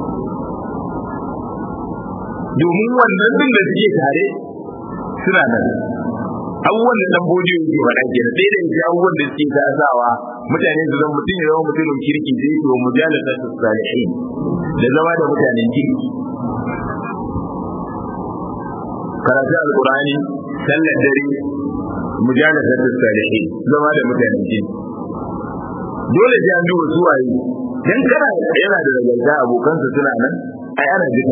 Speaker 1: domin wannan din da suke tare suna nan abubuwan da dan bodiyo yake faɗa ke da ɗaya da yake abubuwan da suke tasawa mutane su zama mutum ya zama mutumin kirki zai yi wa mujalasa su salihin da zama da mutanen kirki karatu alkurani sallar dare mujalasa su salihin zama da mutanen kirki dole sai an duba su waye dan kana yana da nagarta abokansa suna nan ai ana jika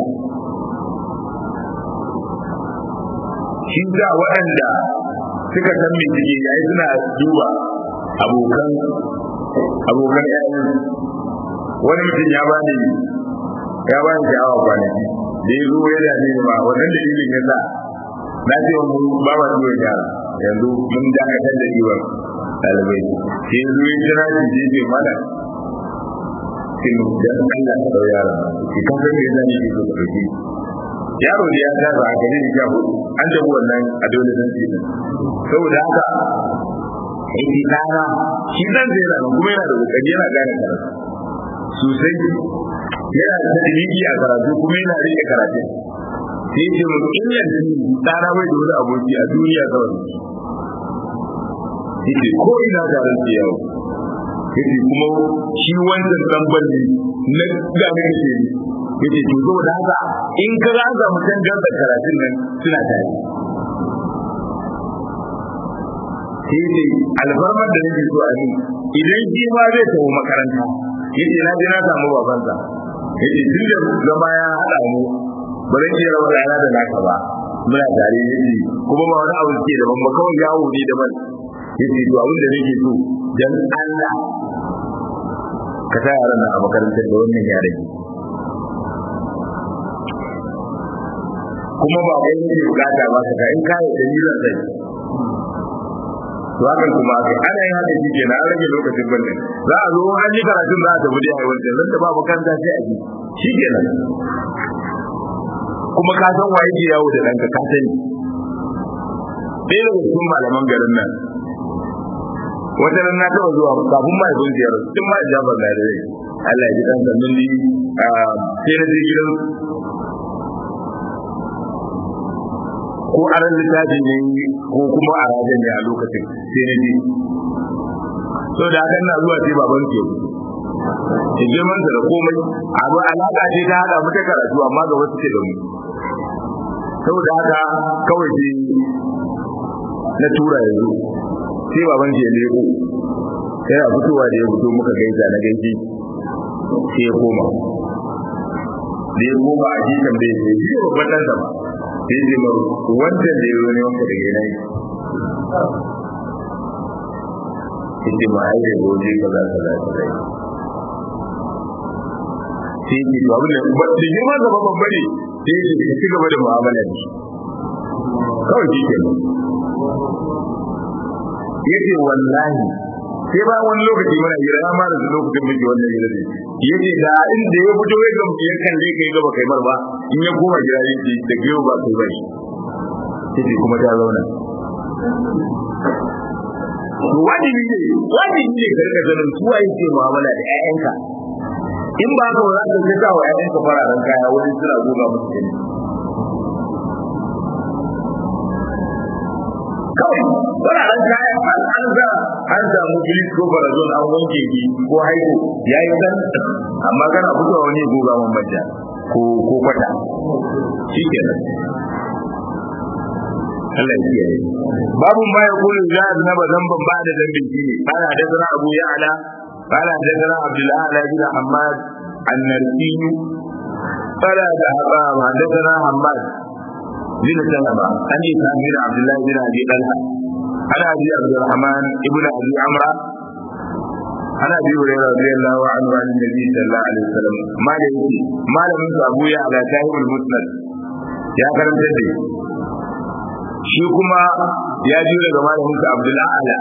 Speaker 1: shi ga waɗanda suka san me suke yayi suna duba abokan abokan ƴaƴan wani mutum ya bani ya bani sha'awa kwanaki da ya zo ya dame ni ba wannan da ilin ya sa na ce wa mu ba ma zuwa yara yanzu mun dakatar da iwon ɗalibai sai ya zo ya kira shi je ce mana sai mu dan Allah ka dau yara ki kan san me zan yi ki so ka dauki yaro da ya gaza a gare ni jahu an tabu wannan a dole zan ce saboda haka yake dana shi zan zai yana kuma yana da kokari yana gane karatu sosai yana da dalili a karatu kuma yana rike karatu sai ce mu in yanzu dana bai da wani aboki a duniya kawai yake ko ina tare da yawo yake kuma shi wancan dan balli na gane ke yake to zo da haka in ka ga ga mutan da karatun nan suna tare sai ce alfarmar da nake so a yi idan shi ma zai tafi makaranta yace na je na samu babansa yace tun da zama ya haɗa mu ba zan iya rawar rana da naka ba muna tare yace kuma ba wani abu ke daban ba kawai yawo ne daban yace to abin da nake so dan Allah ka sa yaran nan a makarantar da wannan yare kuma ba kai ne bukata ba ka in ka yi dalilin sai to hakan kuma aka ana yin haka shi kenan an rage lokacin banne za a zo an yi karatun za a tafi da yawan da zan da ba makaranta sai a ji shi kenan kuma ka san waye ke yawo da ɗanka ka sani ɗaya daga cikin malaman garin nan wata ran na taɓa zuwa kafin ma ibn ziyar tun ma jabar na da rai Allah ya ji ɗansa mun yi sai na je gidan ko aran littafi ne ko kuma a rajin ne a lokacin sai na je so da hakan na zuwa sai baban ke ya girman da komai abu alaka ce ta hada mu ta karatu amma ga wasu ke da mu saboda haka kawai sai na tura yanzu sai baban ke leko sai a fitowa da ya fito muka gaisa na gaishe sai ya koma da ya koma a jikan bai sai shi babban ɗansa ba sai zai maru wancan da ya wani wanka daga yanayi ita ma ai da goje kaza kaza kaza sai ki to abin da da girma da babban bane sai ki ci gaba da mu'amala da shi kawai shi kenan yace wallahi sai ba wani lokaci mana hira na mara da lokacin miji wannan hira ne yace da inda ya fito ya gamsu ya kalle kai gaba kai mar ba in ya koma gida yace da giyo ba kai bai yace kuma ta zauna wajibi ne wajibi ne ka rika ganin su waye ke mu'amala da ƴaƴanka in ba ka za ka ga wa ƴaƴanka fararen kaya wani suna goga musu jini kawai fararen kaya an an ga an samu bilis ko barazon an wanke ki ko haihu ya yi san amma kana fitowa wani goga man manja ko ko kwata shi kenan Allah ya kiyaye babu ma ya kullu za a zama zamban ba da zambin shi ne kana da sana Abu Ya'la kana da sana Abdullah ala bin Ahmad an-Narsi kana da Haba da sana Ahmad bin Salama an yi samir Abdullah bin Abi Talha ana Abi Abdurrahman ibn Abi Amra ana Abi Hurairah radiyallahu anhu an Nabi sallallahu alaihi wasallam malamin malamin Abu Ya'la sahibul Musnad ya karanta da shi kuma ya ji daga malamin sa Abdul Ala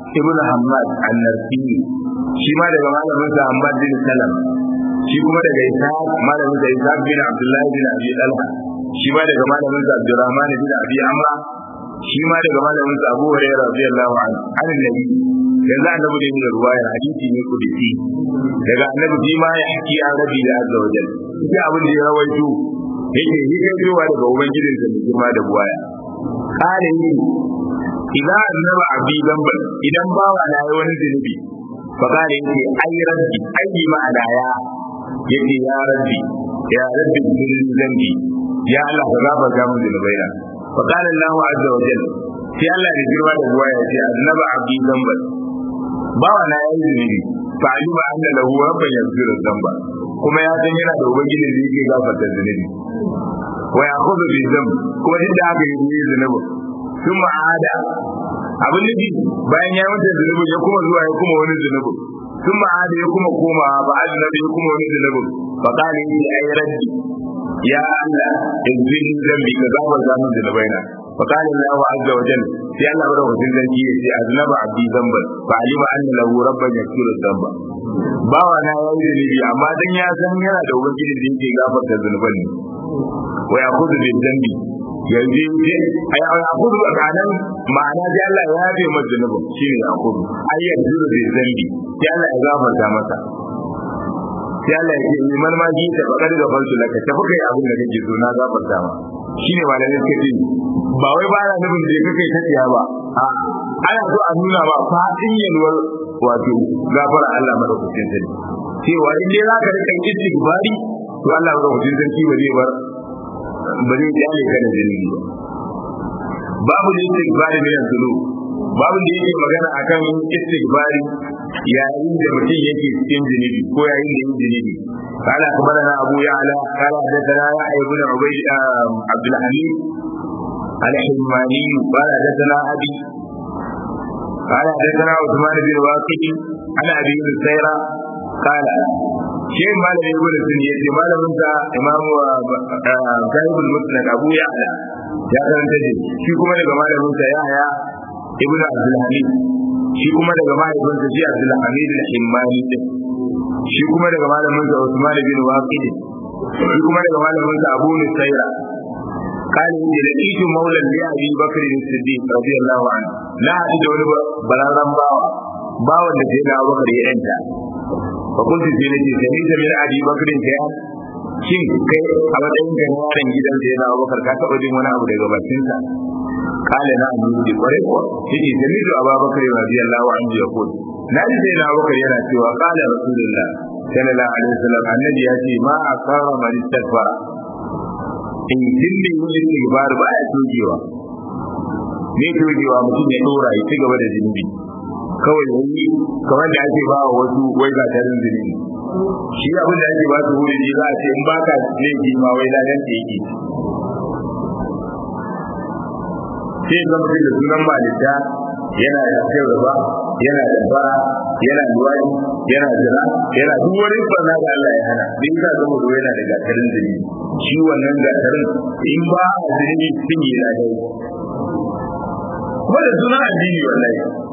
Speaker 1: ibn Hammad an-Narsi shi ma daga malamin sa Hammad bin Salam shi kuma daga Isa malamin sa Isa bin Abdullah bin Abi Talha shi ma daga malamin sa Abdurrahman bin Abi Amra shi ma daga malamin sa Abu Hurairah radiyallahu anhu annabi yanzu annabi da yin ruwayar hadisi ne kudisi daga annabi shi ma ya haki an rabi da azza wajal shi abin da ya rawaito yake yi kai zuwa daga ubangijin sa da girma da buwaya kare ni idan annaba abi zamban idan bawa na yi wani zunubi fa kare yake ai rabbi ai ma adaya yake ya rabbi ya rabbi min zambi ya Allah ka gafarta min zunubaina fa qala Allah azza wa jalla sai Allah da girma da buwaya ya ce annaba abi zamban bawa na yi zunubi fa alima anna lahu rabban yaghfiru dhanba kuma ya san yana da ubangiji da yake gafarta zunubi wa ya'khudhu bi dhanb kuma duk da haka yake yi zunubi sun ma'ada abin nufi bayan ya mutu zunubin ya kuma zuwa ya kuma wani zunubin sun ma'ada ya kuma koma ba a zunubi ya kuma wani zunubin fa kale ni ai raddi ya Allah in zin zambi ka gabar zamun zunubaina fa kale Allah azza wa jalla sai Allah bada wajen zargi ya ce aznaba abdi zamban fa alima anna lahu rabban yaghfiru dhanba bawa na yayi zunubi amma dan ya san yana da ubangiji da yake gafarta zunuban ne wa yaqudu bil dhanbi yanzu ce ai ai yaqudu a kanan ma'ana sai Allah ya yabe masa zunubin shine yaqudu ai yanzu bil dhanbi sai Allah ya gafarta masa sai Allah ya ce liman ma ji ta bakar da falsu laka tafi kai abin da kake so na gafarta ma shine malamin suka ce ba wai ba na nufin da kake ta tsiya ba a ana so a nuna ba fadin yalwar wato gafara Allah madaukakin sarki cewa in dai zaka rika istighfari to Allah madaukakin sarki ba zai bar ba zai jale ka da zunubi ba babu da istighfari ne yanzu babu da yake magana akan istighfari yayin da mutum yake cikin zunubi ko yayin da yake zunubi قال اخبرنا ابو يعلى قال حدثنا يحيى بن عبيد عبد الحميد الحماني قال حدثنا ابي قال حدثنا عثمان بن واقد عن ابي بن سيرة قال شيء ما لم يقول السنية ما لم ينسى امام صاحب المسند ابو يعلى ya karanta da shi kuma daga malaminsa ya haya ibnu abdul hamid shi kuma daga mahaifinsa shi abdul hamid al-himmani din shi kuma daga malaminsa usman bin waqid shi kuma daga malaminsa abu nusaira قال إن لقيت مولى لأبي بكر الصديق رضي الله عنه لا أجد ولا بلغم باوا باوا الذي لا بكر يأنت فقلت في نفسي سميت من أبي بكر شيئا shin kai a matsayin ka yaron gidan da yana abubakar ka taɓa jin wani abu daga bakinsa kale na abu da kwarai kuwa yake sami da abubakar radiyallahu anhu ya kudu na ji sai na abubakar yana cewa kale rasulullah sallallahu alaihi wasallam annabi ya ce ma asara man istaghfara in dinne yin istighfar ba ya togewa ne togewa mutum ya dora ya ci gaba da zunubi kawai yayi kamar da ake ba wa wasu wai ga tarin zunubi shi abin da ake ba su wuri ne za a ce in baka laifi ma wai ladan ta yake sai zama mutum da sunan malita yana da kai gaba yana da bara yana luwadi yana jira yana duk wani barna da Allah ya hana din ka zama da yana da gatarin zini shi wannan gatarin in ba a zini sun yi ladai kuma da sunan addini wallahi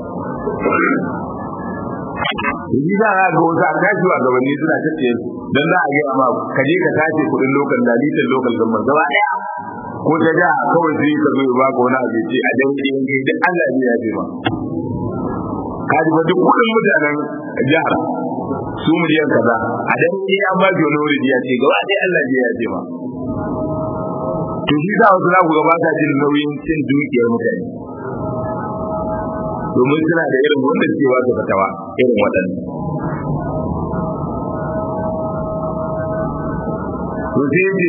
Speaker 1: Yanzu za a ga wasu an tashi wa gabanni suna tace don za a gaya ma ka je ka tace kuɗin lokal da litan lokal gamban gaba ɗaya ko ta ja kawai sai ka zo ba ka wani abu ce a dan ɗayan kai duk Allah ne ya ce ma. Ka ji ba duk kuɗin mutanen jihar su miliyan kaza a dan ɗaya an ba ki wani wuri ya ce gaba ɗaya Allah ne ya ce ma. To shi sa wasu za ku gaba ta jin nauyin cin dukiyar mutane. domin suna da irin wanda suke wasu fatawa irin waɗannan. To sai ce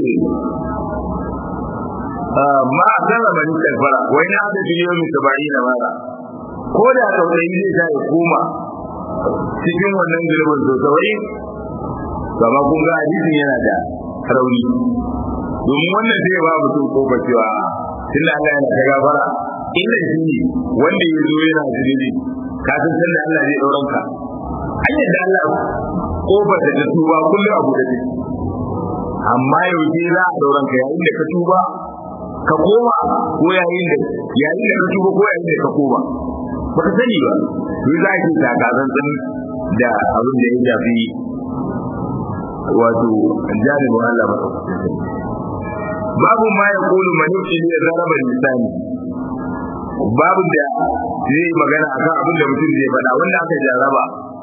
Speaker 1: ma a zama mani kafara wai na da biliyo mai saba'i na mara ko da tausayi zai sa ya koma cikin wannan girbin so saba'in gama kun ga hadisin yana da rauni domin wannan zai ba mutum kofa cewa tun da Allah yana ta gafara illa shi ne wanda ya zo yana zunubi ka san san da Allah zai dauran ka an yadda Allah kofar da ta tuba kullum abu da take amma yau ke za a dauran ka yayin da ka tuba ka koma ko yayin da yayin da ka tuba ko yayin da ka koma ba ka sani ba to za ki takazan din da abin da ya shafi wato janibin Allah ba babu ma ya kulu manufi ne zaraba lisani babu da zai magana akan abin da mutum zai faɗa wanda aka jaraba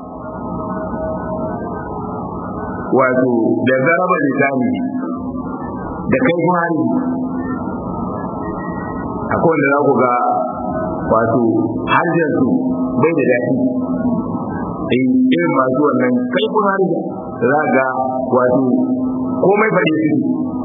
Speaker 1: wato da zaraba lisani da kai hari akwai wanda za ku ga wato harshen su bai da daɗi in irin masu wannan kai hari za ga wato komai faɗi su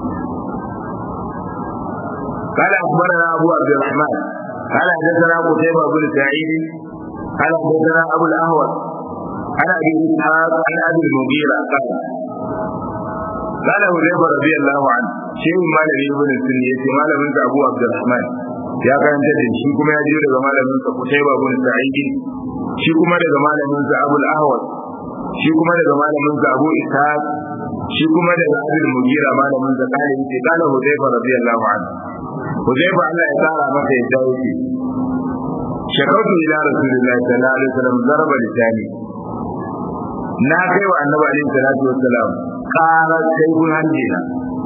Speaker 1: قال أخبرنا أبو عبد الرحمن قال حدثنا قتيبة بن سعيد قال حدثنا أبو الأهوس عن أبي إسحاق عن أبي المغيرة قال قال حذيفة رضي الله عنه شيء ما لم يكن السنية ما لم يكن أبو عبد الرحمن ya karanta da shi kuma ya jiyo daga malamin sa Qutayba bin Sa'id shi kuma daga malamin sa Abu al-Ahwas shi kuma daga malamin sa Abu Ishaq shi kuma daga Abdul Mugira malamin sa kale yace kana Hudayfa radiyallahu anhu Hudayfa Allah ya tsara masa ya dawo shi shakautu ila Rasulullahi sallallahu alaihi wasallam zarba lisani na kai wa Annabi alaihi salatu wassalam ƙara kai gun hanjina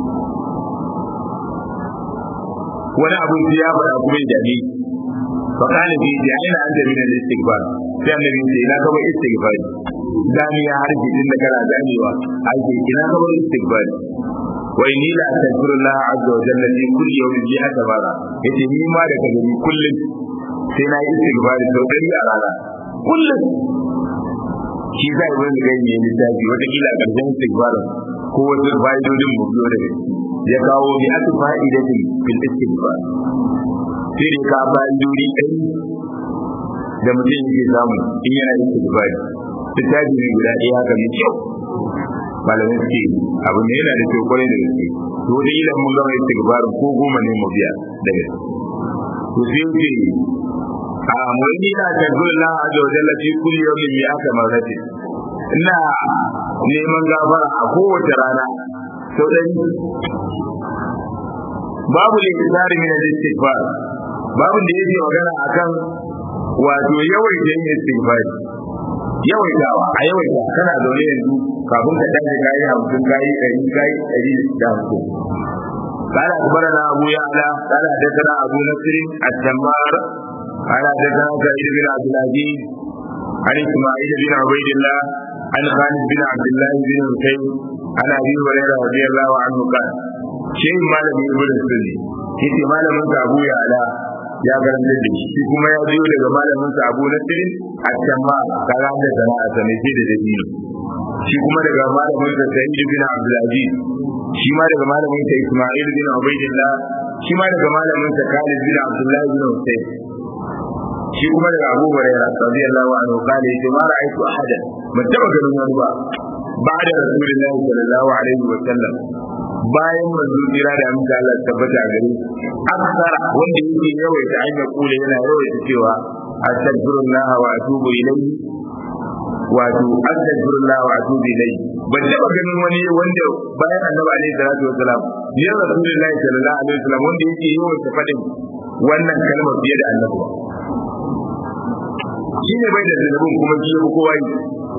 Speaker 1: wani abin ya faɗa kuma ya dame fa kana bi da aina an da min al-istighfar sai annabi ya ce ina kaba istighfar dami ya harbi din da kana damewa ake ina kaba istighfar wa inni la astaghfirullah azza wa jalla fi kulli yawmin bi hada mara yace ni ma da kaga ni kullum sai na yi istighfar sau ɗari a rana kullum shi zai wani ganye littafi wata kila karshen istighfar ko wasu fa'idodin mu biyo da ya kawo bi aka fa'idatin fil istighfar sai da ka fa'idodi ɗari da mutum yake samu in yana istighfar littafi ne guda ɗaya haka mai kyau malamai suke abu ne yana da kyau kwarai da gaske to da ilan mun gama istighfar ko goma ne mu biya da gaske to sai ce a mu'mini na tazullah azza wa jalla fi kulli yawmin mi'ata marratin ina neman gafara a kowace rana sau ɗari babu littari min al-istighfar babu da yake magana akan wato yawaita yin istighfar yawaitawa a yawaita kana zaune yanzu kafin ka tashi kayi hamsin kayi ɗari kayi ɗari da hamsin قال أخبرنا أبو يعلى قال حدثنا أبو نصر التمار قال حدثنا سعيد بن عبد العزيز عن إسماعيل بن عبيد الله عن خالد بن عبد الله بن حسين عن ابي هريره رضي الله عنه قال شيء مالك ابن السني yace malamin sa Abu Ya'la ya garanta da shi kuma ya biyo daga malamin sa Abu Nasir at-Tamma kaga da sana'a ta ne da dabino shi kuma daga malamin sa Sa'id bin Abdul Aziz shi ma daga malamin sa Isma'il bin Ubaydillah shi ma daga malamin sa Khalid bin Abdullah bin Husayn shi kuma daga Abu Hurairah radiyallahu anhu kale yace ma ra'aytu ahadan ban taba ganin wani ba ba da Rasulullahi sallallahu alaihi wa sallam bayan manzo jira da amince Allah tabbata a gare aksara wanda yake yawaita an ya kula yana yawaita cewa astaghfirullah wa atubu ilayhi wato astaghfirullah wa atubu ilayhi ban taba ganin wani wanda bayan annabi alaihi salatu wasalam ya Rasulullahi sallallahu alaihi wa sallam wanda yake yawaita fadin wannan kalmar fiye da annabi shi ne bai da zanubin kuma shi ya kowa yi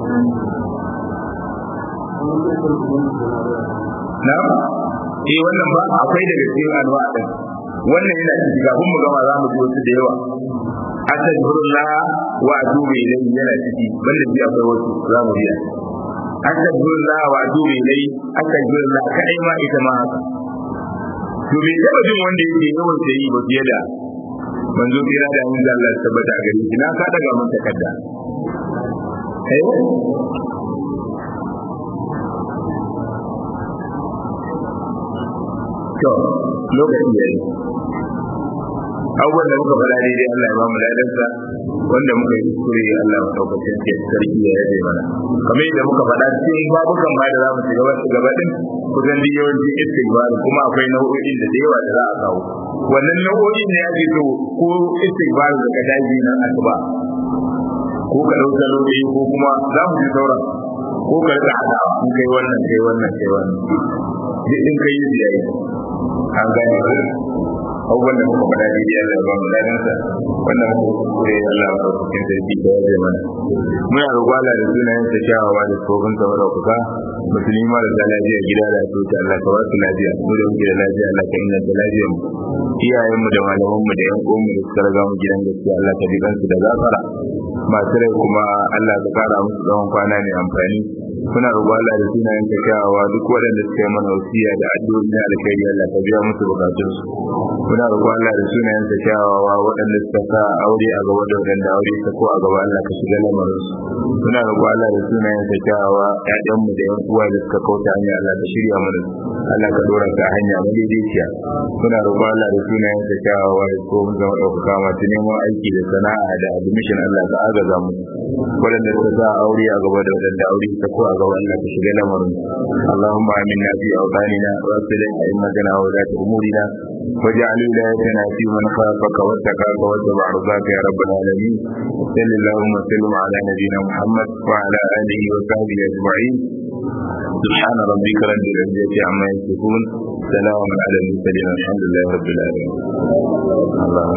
Speaker 1: na eh wannan ba akwai daga cikin alwa din wannan yana ciki kafin mu gama za mu ji wasu da yawa astaghfirullah wa atubu ilayhi yana ciki banda ji akwai wasu za mu biya astaghfirullah wa atubu ilayhi astaghfirullah kadai ma ita ma haka to bai taba jin wanda yake yawan yi ba fiye da manzo kira da mun Allah ya tabbata gare shi na ka daga mun takarda eh to lokaci yayi abubuwan da muka faɗa daidai Allah ya ba mu ladansa wanda muka yi kuskure Allah ya ɗaukacin ke sarki ya yabe mana kamar yadda muka faɗa cikin babukan ma da za mu shiga wasu gaba ɗin kusan duk yawanci istighfar kuma akwai nau'o'in da da yawa da za a kawo wannan nau'o'in ne ake so ko istighfar da ka daji nan asuba ko ka ɗau salo ɗaya ko kuma za mu ji sauran ko ka rika haɗawa in kai wannan kai wannan kai wannan duk in kai yi yayi an gane abubuwan da muka faɗa daidai Allah ya ba mu ladansa wannan muka kuskure Allah ya ba cikin sarki da ya mana muna roƙon Allah da sunayen sa kyawawa da tsohon sa mara kuka musulmi ma da lafiya gida da asibiti Allah ka ba su lafiya mu da muke da lafiya Allah ka inganta lafiyar mu iyayenmu da malamanmu da yan uwanmu da suka riga mu gidan gaskiya Allah ka ji kansu da gafara masu rai kuma Allah ka kara musu tsawon kwana mai amfani muna roƙo Allah da sunayen ka kyawawa duk waɗanda suka yi mana wasiya da addu'o'i na alkhairi Allah ka biya musu bukatun su muna roƙo Allah da sunayen ka kyawawa waɗanda suka sa aure a gaba da waɗanda aure ta ko a gaba Allah ka shiga lamarin su muna roƙo Allah da sunayen ka kyawawa ƴaƴanmu da ƴan uwa da suka kauta hanya Allah ka shirya mana Allah ka dora ka hanya madaidaiciya muna roƙo Allah da sunayen ka kyawawa da ko mun zama ɗaukaka masu neman aiki da sana'a da admission Allah ka agaza mu waɗanda suka sa aure a gaba da waɗanda aure ta ko a gaba Allah ka shiga lamarin اللهم آمنا في أوطاننا وأصلح أئمتنا وولاة أمورنا واجعل ولايتنا في من خافك واتقاك واتبع رضاك يا رب العالمين صل اللهم وسلم على نبينا محمد وعلى آله وصحبه أجمعين سبحان ربك رب العزة عما يصفون سلام على المرسلين الحمد لله رب العالمين اللهم